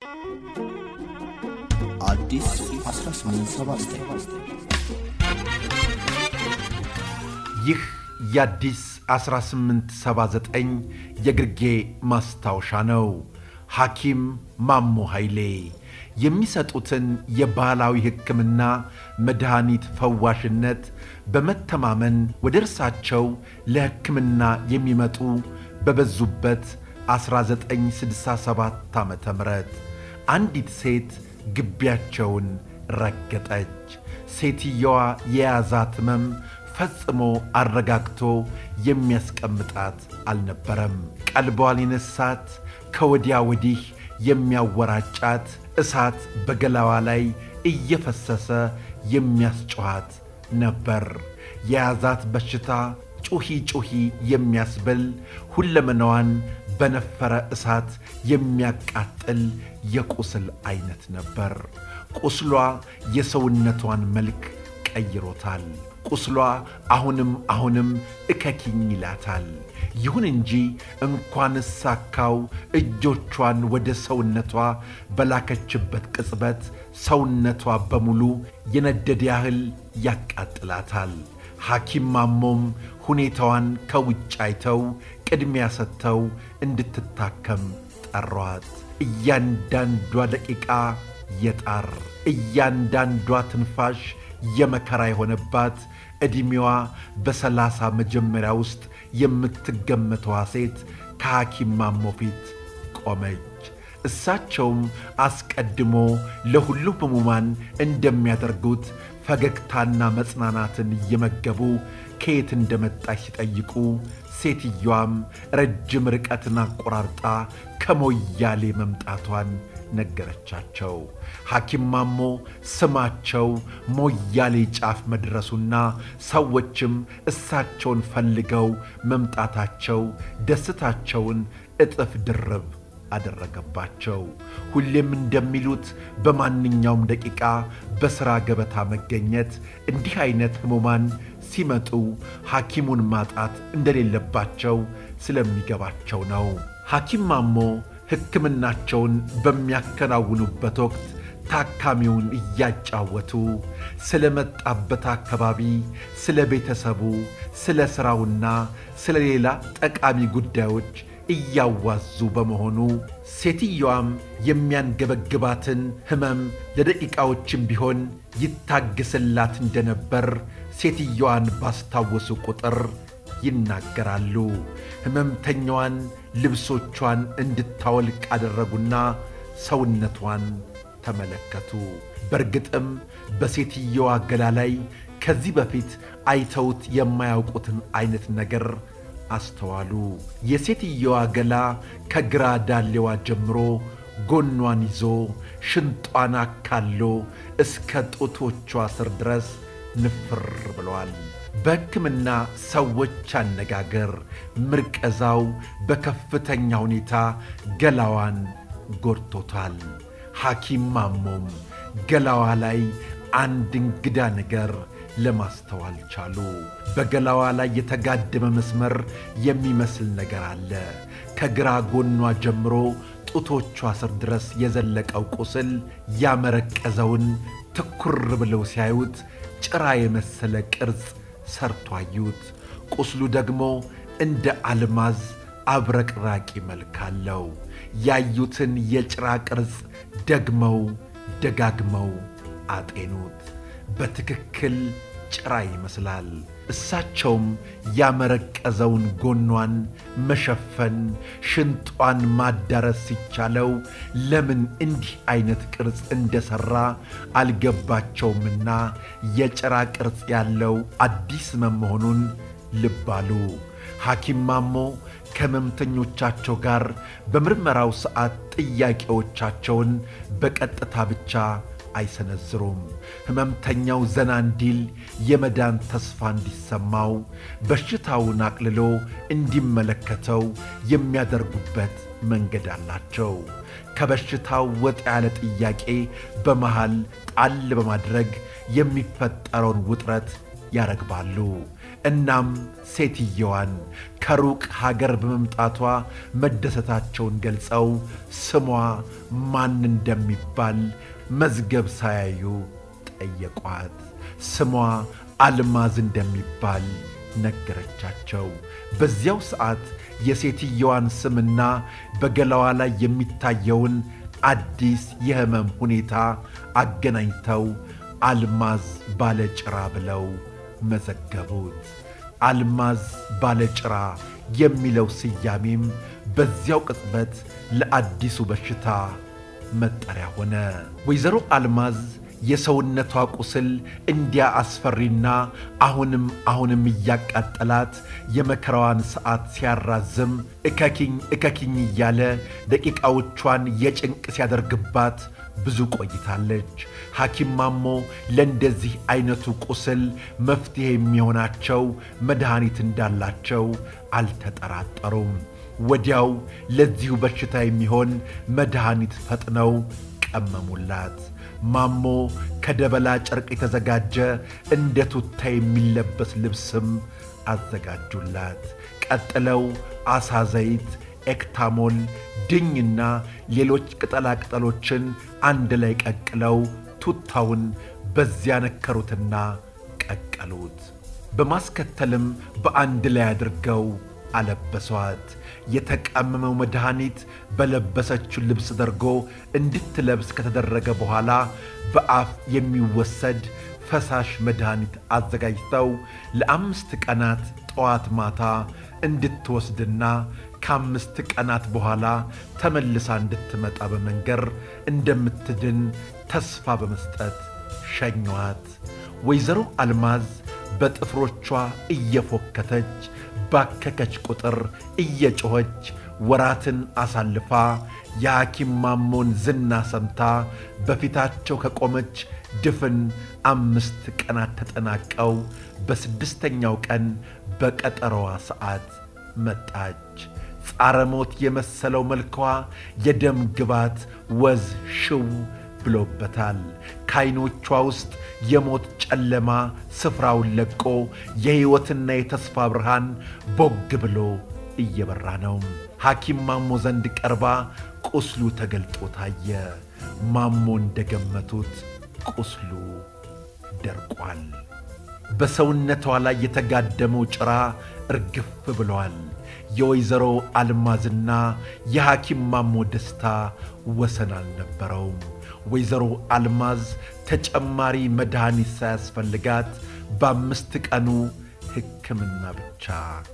አዲስ 1879 ይህ የአዲስ 1879 የግርጌ ማስታወሻ ነው። ሐኪም ማሞ ኃይሌ የሚሰጡትን የባህላዊ ሕክምና መድኃኒት ፈዋሽነት በመተማመን ወደ እርሳቸው ለሕክምና የሚመጡ በበዙበት 1967 ዓ ም አንዲት ሴት ግቢያቸውን ረገጠች። ሴትየዋ የያዛት ሕመም ፈጽሞ አረጋግቶ የሚያስቀምጣት አልነበረም። ቀልቧን የነሳት ከወዲያ ወዲህ የሚያወራጫት እሳት በገላዋ ላይ እየፈሰሰ የሚያስጮኋት ነበር። የያዛት በሽታ ጩኺ ጩኺ የሚያስብል ሁለመናዋን በነፈረ እሳት የሚያቃጥል የቁስል አይነት ነበር። ቁስሏ የሰውነቷን መልክ ቀይሮታል። ቁስሏ አሁንም አሁንም እከኪኝ ይላታል። ይሁን እንጂ እንኳን ሳካው እጆቿን ወደ ሰውነቷ በላከችበት ቅጽበት ሰውነቷ በሙሉ የነደደ ያህል ያቃጥላታል። ሐኪም ማሞም ሁኔታዋን ከውጭ አይተው ቅድሚያ ሰጥተው እንድትታከም ጠሯት። እያንዳንዷ ደቂቃ የጣር እያንዳንዷ ትንፋሽ የመከራ የሆነባት ዕድሜዋ በሰላሳ መጀመሪያ ውስጥ የምትገመተዋ ሴት ከሐኪም ማሞ ፊት ቆመች። እሳቸውም አስቀድሞ ለሁሉም ሕሙማን እንደሚያደርጉት ፈገግታና መጽናናትን እየመገቡ ከየት እንደመጣች ሲጠይቁ ሴትየዋም ረጅም ርቀትን አቆራርጣ ከሞያሌ መምጣቷን ነገረቻቸው። ሐኪም ማሞ ስማቸው ሞያሌ ጫፍ መድረሱና ሰዎችም እሳቸውን ፈልገው መምጣታቸው ደስታቸውን እጥፍ ድርብ አደረገባቸው። ሁሌም እንደሚሉት በማንኛውም ደቂቃ በሥራ ገበታ መገኘት እንዲህ አይነት ሕሙማን ሲመጡ ሐኪሙን ማጣት እንደሌለባቸው ስለሚገባቸው ነው። ሐኪም ማሞ ሕክምናቸውን በሚያከናውኑበት ወቅት ታካሚውን እያጫወቱ ስለ መጣበት አካባቢ፣ ስለ ቤተሰቡ፣ ስለ ሥራውና ስለ ሌላ ጠቃሚ ጉዳዮች እያዋዙ በመሆኑ ሴትየዋም የሚያንገበግባትን ሕመም ለደቂቃዎችም ቢሆን ይታግስላት እንደነበር ሴትየዋን ባስታወሱ ቁጥር ይናገራሉ። ሕመምተኛዋን ልብሶቿን እንድታወልቅ አደረጉና ሰውነቷን ተመለከቱ። በእርግጥም በሴትየዋ ገላ ላይ ከዚህ በፊት አይተውት የማያውቁትን አይነት ነገር አስተዋሉ። የሴትየዋ ገላ ከግራ ዳሌዋ ጀምሮ ጎኗን ይዞ ሽንጧን አካሎ እስከ ጡቶቿ ስር ድረስ ንፍር ብለዋል። በሕክምና ሰዎች አነጋገር ምርቀዛው በከፍተኛ ሁኔታ ገላዋን ጎድቶታል። ሐኪም ማሞም ገላዋ ላይ አንድ እንግዳ ነገር ለማስተዋል ቻሉ። በገላዋ ላይ የተጋደመ መስመር የሚመስል ነገር አለ። ከግራ ጎኗ ጀምሮ ጡቶቿ ስር ድረስ የዘለቀው ቁስል ያመረቀዘውን ትኩር ብለው ሲያዩት ጭራ የመሰለ ቅርጽ ሰርቶ አዩት። ቁስሉ ደግሞ እንደ አልማዝ አብረቅራቂ መልክ አለው። ያዩትን የጭራ ቅርጽ ደግመው ደጋግመው አጤኑት። በትክክል ጭራ ይመስላል። እሳቸውም ያመረቀዘውን ጎኗን መሸፈን፣ ሽንጧን ማዳረስ ሲቻለው ለምን እንዲህ አይነት ቅርጽ እንደሠራ አልገባቸውምና የጭራ ቅርጽ ያለው አዲስ ሕመም መሆኑን ልብ አሉ። ሐኪም ማሞ ከሕመምተኞቻቸው ጋር በምርመራው ሰዓት ጥያቄዎቻቸውን በቀጥታ ብቻ አይሰነዝሩም። ሕመምተኛው ዘና እንዲል የመዳን ተስፋ እንዲሰማው በሽታውን አቅልሎ እንዲመለከተው የሚያደርጉበት መንገድ አላቸው። ከበሽታው ወጥ ያለ ጥያቄ በመሃል ጣል በማድረግ የሚፈጠረውን ውጥረት ያረግባሉ። እናም ሴትየዋን ከሩቅ ሀገር በመምጣቷ መደሰታቸውን ገልጸው ስሟ ማን እንደሚባል መዝገብ ሳያዩ ጠየቋት። ስሟ አልማዝ እንደሚባል ነገረቻቸው። በዚያው ሰዓት የሴትየዋን ስምና በገላዋ ላይ የሚታየውን አዲስ የሕመም ሁኔታ አገናኝተው አልማዝ ባለጭራ ብለው መዘገቡት። አልማዝ ባለጭራ የሚለው ስያሜም በዚያው ቅጽበት ለአዲሱ በሽታ መጠሪያ ሆነ። ወይዘሮ አልማዝ የሰውነቷ ቁስል እንዲያ አስፈሪና አሁንም አሁንም እያቃጠላት የመከራዋን ሰዓት ሲያራዝም እከኪኝ እከኪኝ እያለ ደቂቃዎቿን የጭንቅ ሲያደርግባት ብዙ ቆይታለች። ሐኪም ማሞ ለእንደዚህ አይነቱ ቁስል መፍትሔ የሚሆናቸው መድኃኒት እንዳላቸው አልተጠራጠሩም። ወዲያው ለዚሁ በሽታ የሚሆን መድኃኒት ፈጥነው ቀመሙላት። ማሞ ከደበላ ጨርቅ የተዘጋጀ እንደ ቱታ የሚለበስ ልብስም አዘጋጁላት። ቀጥለው አሳ ዘይት፣ ኤክታሞል፣ ድኝና ሌሎች ቅጠላ ቅጠሎችን አንድ ላይ ቀቅለው ቱታውን በዚያ ነከሩትና ቀቀሉት። በማስከተልም በአንድ ላይ አድርገው አለበሷት። የተቀመመው መድኃኒት በለበሰችው ልብስ ደርጎ እንድትለብስ ከተደረገ በኋላ በአፍ የሚወሰድ ፈሳሽ መድኃኒት አዘጋጅተው ለአምስት ቀናት ጠዋት ማታ እንድትወስድና ከአምስት ቀናት በኋላ ተመልሳ እንድትመጣ በመንገር እንደምትድን ተስፋ በመስጠት ሸኟት። ወይዘሮ አልማዝ በጥፍሮቿ እየፎከተች ባከከች ቁጥር እየጮኸች ወራትን አሳልፋ የሐኪም ማሞን ዝና ሰምታ በፊታቸው ከቆመች ድፍን አምስት ቀናት ተጠናቀው በስድስተኛው ቀን በቀጠሮዋ ሰዓት መጣች። ጻረ ሞት የመሰለው መልኳ የደም ግባት ወዝ ሽው ብሎበታል። ከዐይኖቿ ውስጥ የሞት ጨለማ ስፍራውን ለቆ የሕይወትና የተስፋ ብርሃን ቦግ ብሎ እየበራ ነው። ሐኪም ማሞ ዘንድ ቀርባ ቁስሉ ተገልጦ ታየ። ማሞ እንደገመቱት ቁስሉ ደርቋል። በሰውነቷ ላይ የተጋደመው ጭራ እርግፍ ብሏል። የወይዘሮ አልማዝና የሐኪም ማሞ ደስታ ወሰን አልነበረውም። ወይዘሮ አልማዝ ተጨማሪ መድኃኒት ሳያስፈልጋት በአምስት ቀኑ ሕክምና ብቻ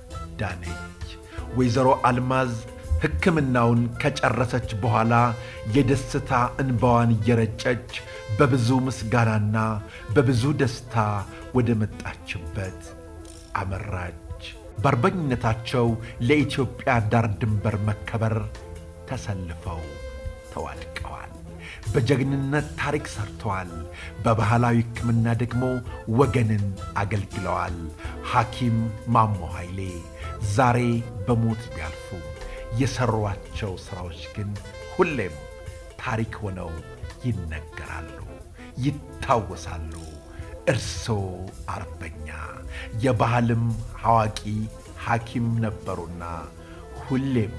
ዳነች። ወይዘሮ አልማዝ ሕክምናውን ከጨረሰች በኋላ የደስታ እንባዋን እየረጨች በብዙ ምስጋናና በብዙ ደስታ ወደ መጣችበት አመራች። በአርበኝነታቸው ለኢትዮጵያ ዳር ድንበር መከበር ተሰልፈው ተዋድቀዋል። በጀግንነት ታሪክ ሰርተዋል። በባህላዊ ሕክምና ደግሞ ወገንን አገልግለዋል። ሐኪም ማሞ ኃይሌ ዛሬ በሞት ቢያልፉ የሠሯቸው ሥራዎች ግን ሁሌም ታሪክ ሆነው ይነገራሉ፣ ይታወሳሉ። እርሶ አርበኛ የባህልም አዋቂ ሐኪም ነበሩና ሁሌም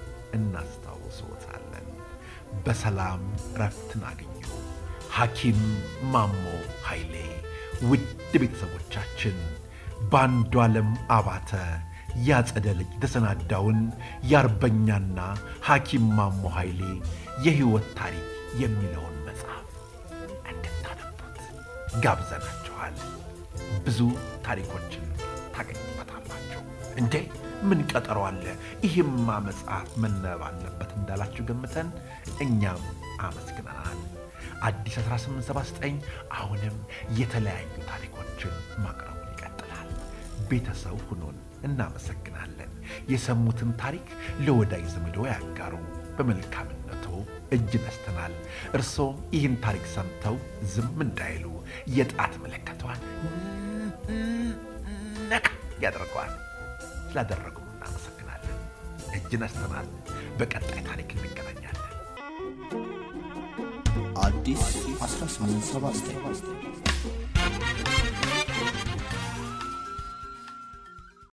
እናስታውሶታለን። በሰላም ረፍትን አገኙ። ሐኪም ማሞ ኃይሌ። ውድ ቤተሰቦቻችን በአንዱ ዓለም አባተ ያጸደ ልጅ የተሰናዳውን የአርበኛና ሐኪም ማሞ ኃይሌ የሕይወት ታሪክ የሚለውን መጽሐፍ እንድታነቡት ጋብዘናችኋል። ብዙ ታሪኮችን ታገኙበታላችሁ። እንዴ ምን ቀጠሮ አለ? ይህማ መጽሐፍ መነበብ አለበት እንዳላችሁ ገምተን እኛም አመስግነናል። አዲስ 1879 አሁንም የተለያዩ ታሪኮችን ማቅረቡን ይቀጥላል። ቤተሰብ ሁኑን። እናመሰግናለን። የሰሙትን ታሪክ ለወዳጅ ዘመዶ ያጋሩ። በመልካምነቱ እጅ ነስተናል። እርሶም ይህን ታሪክ ሰምተው ዝም እንዳይሉ የጣት ምልክቷን ነካ ያደርገዋል። ስላደረጉም እናመሰግናለን። እጅ ነስተናል። በቀጣይ ታሪክ እንገናኛለን። አዲስ 1879